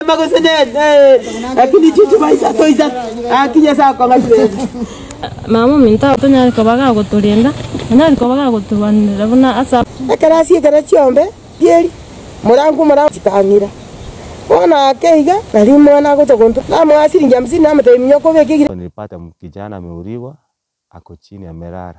Makosenyen, eh, lakini chuchu maisa toisa. Akinya saa kwa ngashule. mama minta tonyari kobaga guturinda anyari kobaga gutubanira buna asa Akarasi kara chiombe, dieri. Murangu murangu chitangira. Ona akeiga, nali mwana gotogonto. Na mwasiri njamsi na mtoi mnyoko beki Nilipata kijana ameuliwa ako chini amelala.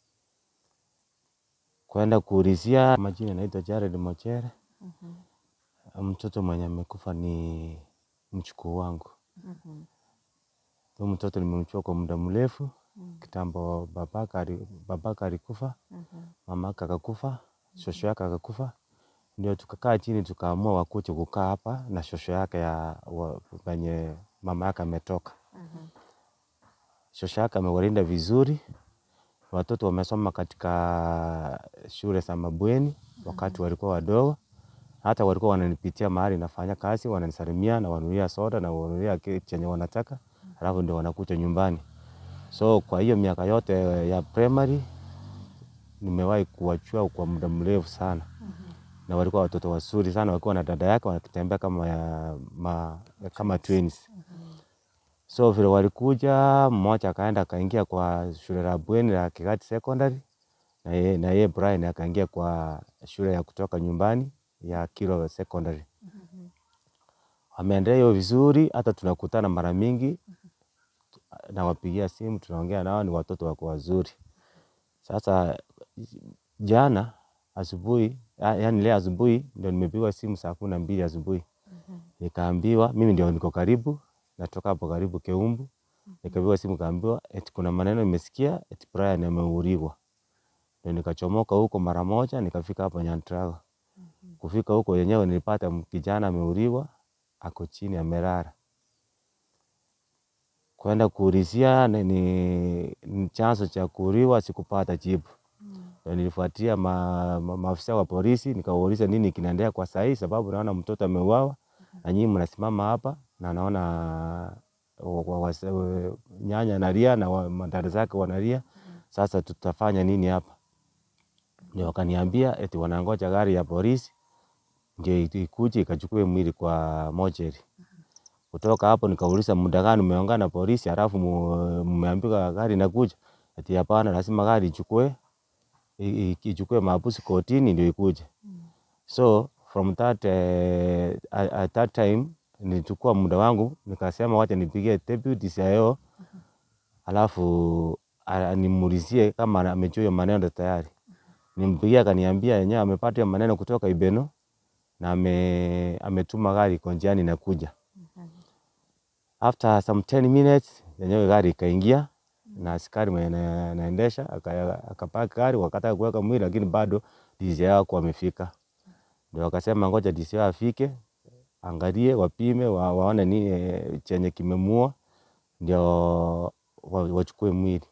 Kwenda kuulizia majina, naitwa Jared Mochere. Mtoto mwenye amekufa ni mchukuu wangu. Huyu mtoto nimemchukua kwa muda mrefu kitambo. Babaka ali- babaka alikufa, mamaka akakufa, shosho yake akakufa, ndio tukakaa chini tukaamua wakuje kukaa hapa na shosho yake ya wa- penye mama yake ametoka. Shosho yake amewalinda vizuri, watoto wamesoma katika shule za mabweni wakati walikuwa wadogo, hata walikuwa wananipitia mahali nafanya kazi, wananisalimia na wanunulia soda na wanunulia kitu chenye wanataka, alafu ndio wanakuja nyumbani. So kwa hiyo miaka yote ya primary nimewahi kuwachua kwa muda mrefu sana, na walikuwa watoto wazuri sana, walikuwa na dada yake wanatembea kama, ya, ma, kama twins. So vile walikuja, mmoja akaenda akaingia kwa shule la bweni la Kigati Secondary na yeye na yeye Brian akaingia kwa shule ya kutoka nyumbani ya Kiro Secondary. Wameendelea hiyo vizuri, hata tunakutana mara mingi, nawapigia simu, tunaongea nao, ni watoto wako wazuri. Sasa jana asubuhi, ya- yaani leo asubuhi ndio nimepigwa simu saa kumi na mbili asubuhi nikaambiwa, mimi ndio niko karibu, natoka hapo karibu Keumbu, nikapigwa simu kaambiwa eti kuna maneno nimesikia eti Brian ameuliwa. Ndio nikachomoka huko mara moja, nikafika hapo Nyantrago. Kufika huko yenyewe nilipata kijana ameuliwa, ako chini amelala. Kwenda kuulizia ni, ni, ni chanzo cha kuuliwa, sikupata jibu. Ndio nilifuatia ma, ma, maafisa wa polisi nikawauliza nini kinaendelea kwa saa hii, sababu naona mtoto ameuawa na nyinyi mnasimama hapa na naona wa- wa- wase- we- nyanya analia na wa- madada zake wanalia. Sasa tutafanya nini hapa? Ndio wakaniambia eti wanangoja gari ya polisi ndio i- ikuje ikachukue mwili kwa mochari. Kutoka hapo nikauliza muda gani umeongea na polisi, halafu mu- mmeambiwa gari inakuja? Ati hapana, lazima gari ichukue i- i- ichukue maabusu kotini ndio ikuje. So from that, eh, at, at that time nilichukua muda wangu nikasema wacha nipigie deputy CIO alafu a- nimuulizie kama amejua hiyo maneno tayari. Nimpigia akaniambia yenyewe amepata hiyo maneno kutoka Ibeno na ame, ametuma gari iko njiani inakuja. After some 10 minutes yenyewe gari ikaingia na askari mwenye ana- anaendesha aka- akapaki gari, wakataka kuweka mwili, lakini bado DCI hawakuwa wamefika. Ndio wakasema ngoja DCI afike angalie, wapime, wa, waone nini eh, chenye kimemua, ndio wa- wachukue mwili.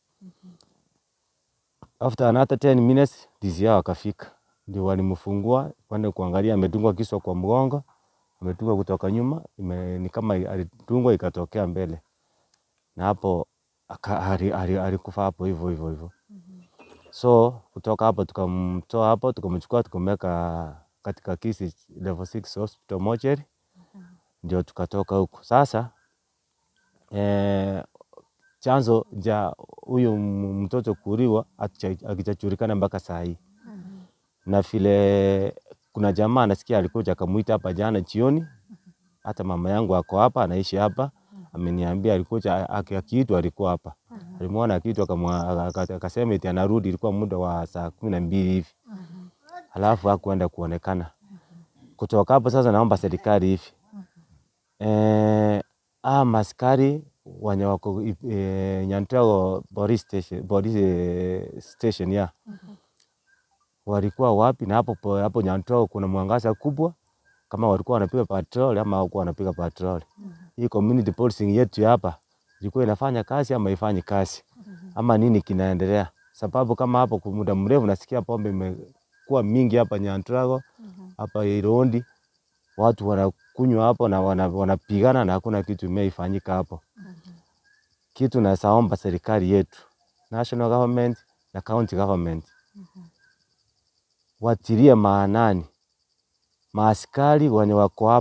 After another 10 minutes DCI wakafika, ndio walimfungua kwenda kuangalia, ametungwa kisu kwa mgongo, ametungwa kutoka nyuma, ime, ni kama alitungwa ikatokea mbele, na hapo aka- ali- ali- alikufa hapo hivyo hivyo hivyo. So kutoka hapo tukamtoa hapo, tukamchukua tukamweka katika Kisi level 6 hospital mortuary, ndio tukatoka huko sasa. Eh, chanzo cha huyu m- mtoto kuuliwa hakicha- hakijajulikana mpaka saa hii, na vile kuna jamaa anasikia alikuja akamuita hapa jana jioni, hata mama yangu ako hapa, anaishi hapa, ameniambia alikuja aki- akiitwa, alikuwa hapa, alimwona akiitwa, akamwa- aka- akasema eti anarudi, ilikuwa muda wa saa kumi na mbili hivi, halafu hakuenda kuonekana. Kutoka hapo sasa, naomba serikali hivi eh, aa maskari wenye wako eh, Nyantrago police station, police eh, station ya walikuwa wapi? Na hapo po- hapo Nyantrago kuna mwangaza kubwa, kama walikuwa wanapiga patrol ama hawakuwa wanapiga patrol. Hii community policing yetu ya hapa ilikuwa inafanya kazi ama ifanyi kazi ama nini kinaendelea? Sababu kama hapo kwa muda mrefu nasikia pombe imekuwa mingi hapa Nyantrago, hapa Irondi, watu wanakunywa hapo na wana- wanapigana na hakuna kitu imeifanyika hapo. Kitu nasaomba serikali yetu, national government na county government watilie maanani maaskari wenye wako hapo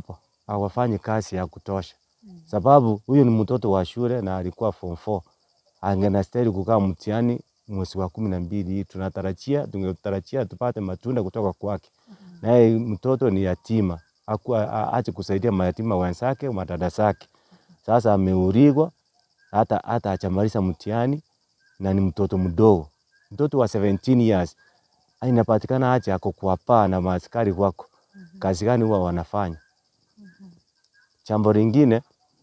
hawafanyi kazi ya kutosha, sababu huyu ni mtoto wa shule na alikuwa form 4 angenastahili kukaa mtihani mwezi wa kumi na mbili hii. Tunatarajia tungetarajia tupate matunda kutoka kwake, naye mtoto ni yatima, hakuwa aache kusaidia mayatima wenzake madada zake. Sasa ameurigwa hata hata hajamaliza mtihani na ni mtoto mdogo, mtoto wa 17 years inapatikana aje ako kwa paa na maaskari wako, kazi gani huwa wanafanya? Jambo lingine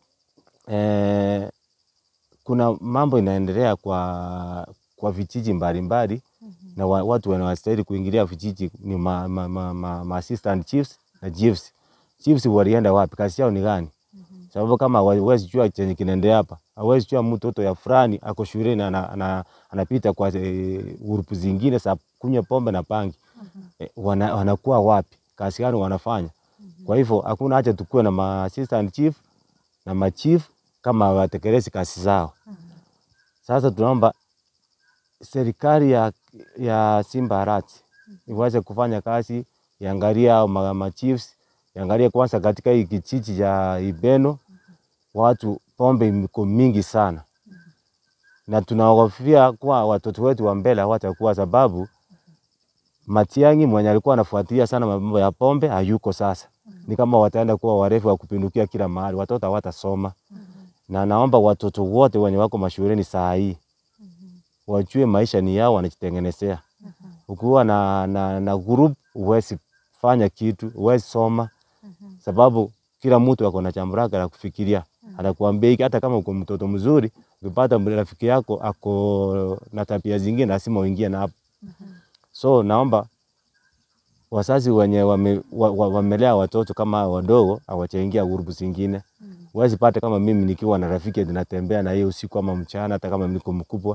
eh, kuna mambo inaendelea kwa, kwa vijiji mbalimbali na wa, watu wanastahili kuingilia vijiji ni ma, ma, ma, ma, ma assistant chiefs na chiefs. Chiefs walienda wapi? Kazi yao ni gani? Sababu kama hawezi jua chenye kinaendelea hapa, hawezi jua mtoto ya fulani ako shuleni ana, ana, anapita kwa e, grupu zingine za kunywa pombe na bangi e, wana, wanakuwa wapi? Kazi gani wanafanya? Kwa hivyo hakuna haja tukue na ma assistant chief na ma chief kama hawatekelezi kazi zao. Sasa tunaomba serikali ya, ya Simba Arati iweze kufanya kazi, iangalie hao ma, ma chiefs, iangalie kwanza katika hii kijiji cha Ibeno watu pombe iko mingi sana, na tunahofia kuwa watoto wetu wa mbele hawatakuwa, sababu Matiang'i mwenye alikuwa anafuatilia sana mambo ya pombe hayuko sasa. Ni kama wataenda kuwa warefu wa kupindukia kila mahali, watoto hawatasoma. Na naomba watoto wote wenye wako mashuleni saa hii wajue maisha ni yao, wanajitengenezea. Ukiwa na, na, na group huwezi fanya kitu, huwezi soma, sababu kila mtu ako na jambo lake la kufikiria. Anakuambia hiki, hata kama uko mtoto mzuri, ukipata rafiki yako ako na tabia zingine, lazima uingie na hapo. So naomba wazazi wenye wame, wa, wa, wamelea watoto kama hao wadogo hawachaingia grupu zingine. Huwezi pata kama mimi nikiwa na rafiki natembea na yeye usiku ama mchana, hata kama niko mkubwa.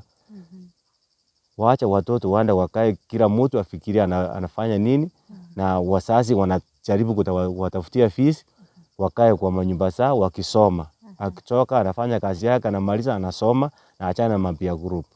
Waache watoto waende wakae, kila mtu afikiria ana, anafanya nini, na wazazi wanajaribu kuwatafutia fees, wakae kwa manyumba zao wakisoma. Akitoka anafanya kazi yake, anamaliza anasoma, na achana na mambo ya group.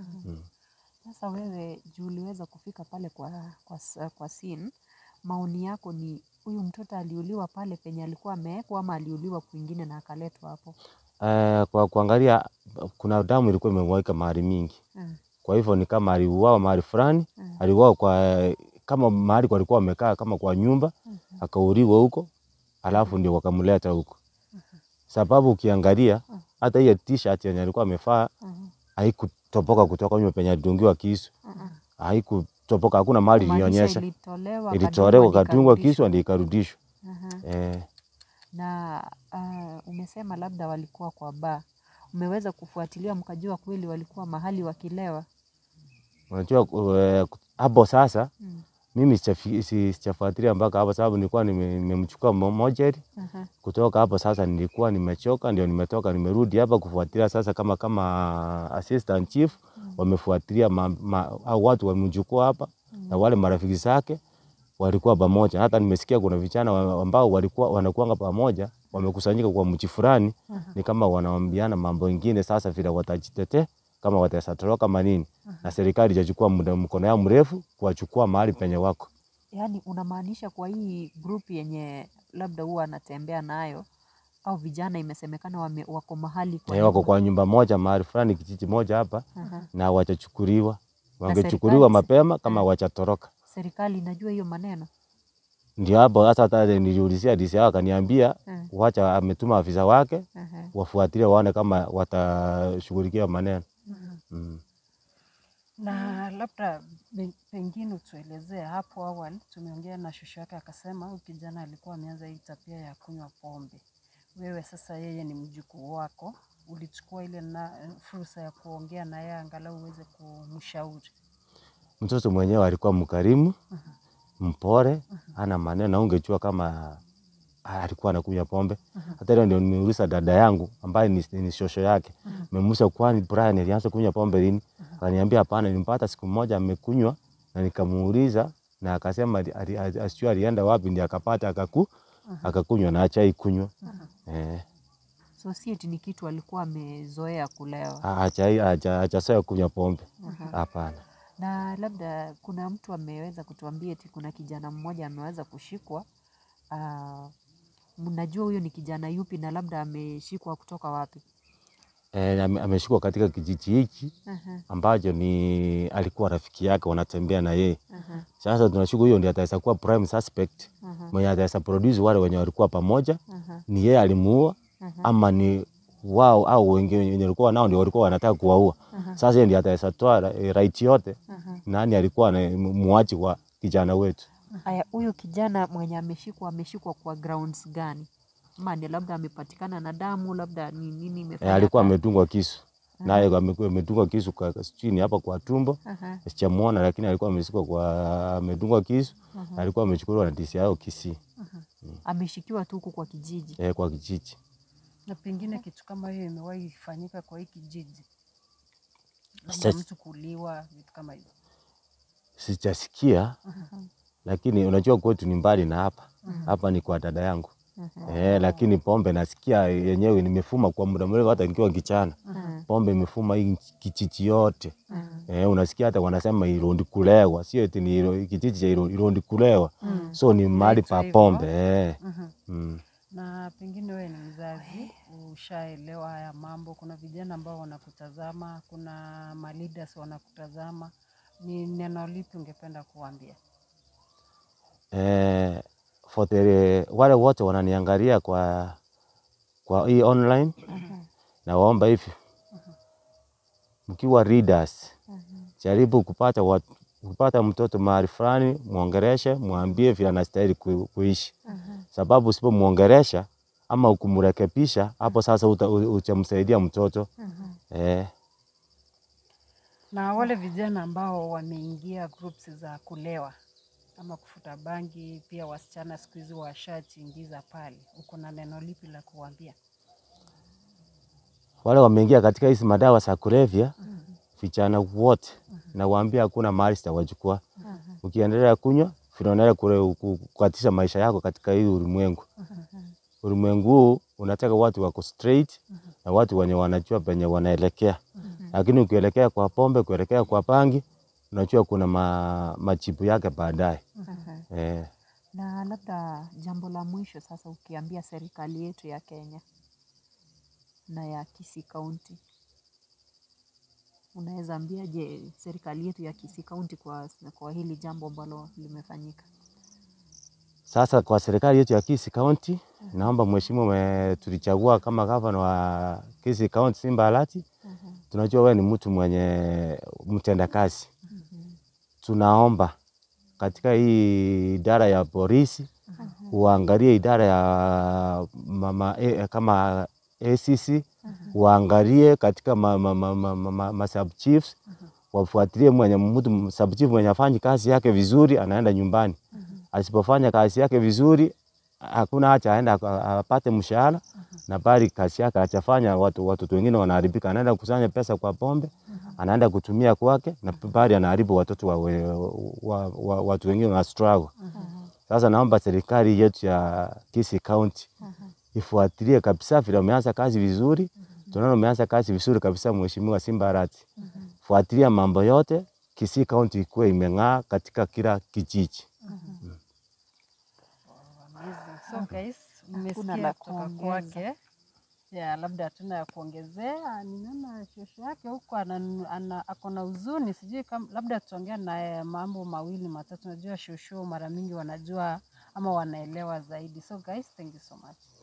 Sasa wewe juu uliweza kufika pale kwa, kwa, s- kwa scene, maoni yako ni huyu mtoto aliuliwa pale penye alikuwa amewekwa ama aliuliwa kwingine na akaletwa hapo? Eh, kwa kuangalia kuna damu ilikuwa imemwagika mahali mingi. Mm. Kwa hivyo ni kama aliuawa mahali fulani, Mm. aliuawa kwa kama mahali walikuwa wamekaa kama kwa nyumba, akauliwa huko, alafu ndio wakamleta huko. Sababu ukiangalia hata hiyo t-shirt yenye alikuwa amevaa Mhm. haikutoboka kutoka nyuma penye alidungiwa kisu, Mhm. haikutoboka, hakuna mahali Kumaanisha ilionyesha. ilitolewa Ilitolewa, kadungwa, kadungwa ikarudishwa. kisu ndio ikarudishwa. Mhm. Eh, Na uh, umesema labda walikuwa kwa baa, umeweza kufuatilia mkajua kweli walikuwa mahali wakilewa? unajua eh, hapo sasa Mm. mimi sijafi- si- sijafuatilia mpaka hapo, sababu nilikuwa nime- nimemchukua mo- mojeri Mhm. kutoka hapo sasa nilikuwa nimechoka, ndio nimetoka nimerudi hapa kufuatilia sasa, kama kama assistant chief wamefuatilia ma, ma, au watu wamemchukua hapa na wale marafiki zake walikuwa pamoja. Hata nimesikia kuna vijana wa- ambao walikuwa wanakuanga pamoja, wamekusanyika kwa mji fulani, ni kama wanaambiana mambo ingine, sasa vile watajitetea kama wataweza toroka manini, na serikali ijachukua muda mkono yao mrefu kuwachukua mahali penye wako. Yaani unamaanisha kwa hii group yenye labda huwa anatembea nayo au vijana imesemekana wame, wako mahali kwa Eh, wako nyumba? kwa nyumba moja mahali fulani kijiji moja hapa Aha. na wachachukuliwa. Wangechukuliwa serikali- mapema kama eh. wachatoroka. Serikali inajua hiyo maneno? Ndio hapo sasa, hata niliulizia DC yao akaniambia Mm. wacha, ametuma afisa wake Aha. wafuatilie waone kama watashughulikia maneno mm. Na labda be- pengine utuelezee, hapo awali tumeongea na shushu yake akasema huyu kijana alikuwa ameanza hii tabia ya kunywa pombe. Wewe sasa, yeye ni mjukuu wako, ulichukua ile na fursa ya kuongea na yeye angalau uweze kumshauri. Mtoto mwenyewe alikuwa mkarimu, mpore, hana maneno, na ungejua kama alikuwa anakunywa pombe. Hata leo ndio nimeuliza dada yangu ambaye ni, ni shosho yake, nimemuuliza kwani Brian alianza kunywa pombe lini? Akaniambia hapana, nilimpata siku moja amekunywa, na nikamuuliza na akasema ali- ali- ali- asijui alienda wapi, ndio akapata akaku akakunywa na achai kunywa eh, So si eti ni kitu alikuwa amezoea kulewa. achai achasoea kunywa pombe hapana. Na labda kuna mtu ameweza kutuambia eti kuna kijana mmoja ameweza kushikwa ah, mnajua huyo ni kijana yupi na labda ameshikwa kutoka wapi? E, ameshikwa katika kijiji hiki Aha, ambacho ni alikuwa rafiki yake wanatembea na yeye. aha, Sasa tunashuku huyo ndiye ataweza kuwa prime suspect aha, mwenye ataweza produce wale wenye walikuwa pamoja, aha, ni yeye alimuua aha, ama ni wao au wengine wenye walikuwa nao ndio walikuwa wanataka kuwaua. aha, Sasa yeye ndiye ataweza toa ra- right yote, aha. nani alikuwa na muachi wa kijana wetu. Aya, huyo kijana mwenye ameshikwa ameshikwa kwa grounds gani? Ama ni labda amepatikana na damu, labda ni nini E, imefanya? alikuwa aka- ametungwa kisu naye amekuwa ametungwa kisu kwa chini hapa kwa tumbo, Aha, sijamuona, lakini alikuwa ameshikwa kwa ametungwa kisu, aha, na alikuwa amechukuliwa na DCI au Kisii aha. Ameshikiwa tu huku kwa kijiji. e, kwa kijiji. Na pengine kitu kama hiyo imewahi fanyika kwa hii kijiji, labda Sasa- mtu kuliwa, vitu kama hivyo. Sijasikia, lakini unajua kwetu ni mbali na hapa hapa ni kwa dada yangu eh, lakini pombe nasikia yenyewe nimefuma kwa muda mrefu, hata nikiwa kichana pombe imefuma hii kijiji yote eh, unasikia hata wanasema Irondi kulewa, sio eti ni Iro- kijiji cha Iro- Irondi kulewa, so ni mahali Inaitwa pa hivyo. pombe eh. Mhm. mm. Na pengine wewe ni mzazi, ushaelewa haya mambo. Kuna vijana ambao wanakutazama, kuna maleaders wanakutazama. Ni neno lipi ungependa kuwaambia? eh, for the, wale wote wananiangalia kwa kwa hii online na waomba hivi, mkiwa readers jaribu kupata watu, kupata mtoto mahali fulani, mwongereshe, mwambie vile anastahili ku, kuishi, sababu usipomwongeresha ama ukumrekebisha, hapo sasa uta- u- utamsaidia mtoto eh, Na wale vijana ambao wameingia groups za kulewa ama kufuta bangi, pia wasichana siku hizi washajiingiza pale, uko na neno lipi la kuwaambia? wale wameingia katika hizi madawa za kulevya, vijana wote nawaambia hakuna mahali sitawachukua. Ukiendelea kunywa vinaendelea kule ku- kukatisha maisha yako katika hii ulimwengu. Ulimwengu huu unataka watu wako straight na watu wenye wanajua penye wanaelekea, lakini ukielekea kwa pombe, kuelekea kwa bangi, unajua kuna ma, majibu yake baadaye Aha. eh. Na labda jambo la mwisho sasa, ukiambia serikali yetu ya Kenya na ya Kisii County, unaweza ambiaje serikali yetu ya Kisii County kwa, kwa hili jambo ambalo limefanyika? Sasa kwa serikali yetu ya Kisii County, naomba mheshimiwa, ume- tulichagua kama gavana wa Kisii County Simba Alati. Tunajua wewe ni mtu mwenye mtendakazi. Tunaomba katika hii idara ya polisi uangalie idara ya mama, eh, kama ACC uangalie katika ma, ma, ma, ma, ma, ma, ma sub chiefs wafuatilie mwenye mtu sub chief mwenye afanyi kazi yake vizuri, anaenda nyumbani. Asipofanya kazi yake vizuri, hakuna hacha aenda aka- apate mshahara na bali kazi yake achafanya, watu watoto wengine wanaharibika, anaenda kukusanya pesa kwa pombe, anaenda kutumia kwake na bali anaharibu watoto wa, wa, wa, watu wengine wana struggle. Sasa naomba serikali yetu ya Kisii County ifuatilie kabisa vile umeanza kazi vizuri. Tunaona umeanza kazi vizuri kabisa, Mheshimiwa Simba Arati. Fuatilia mambo yote, Kisii County ikuwe imeng'aa katika kila kijiji. Amazing. So guys, Hakuna mmesikia la kutoka kuongeza. kwake ya labda hatuna ya kuongezea. Ninaona shosho yake huko ana, ana, ako na huzuni, sijui kama labda tutaongea naye mambo mawili matatu. Najua shosho mara mingi wanajua ama wanaelewa zaidi. So guys, thank you so much.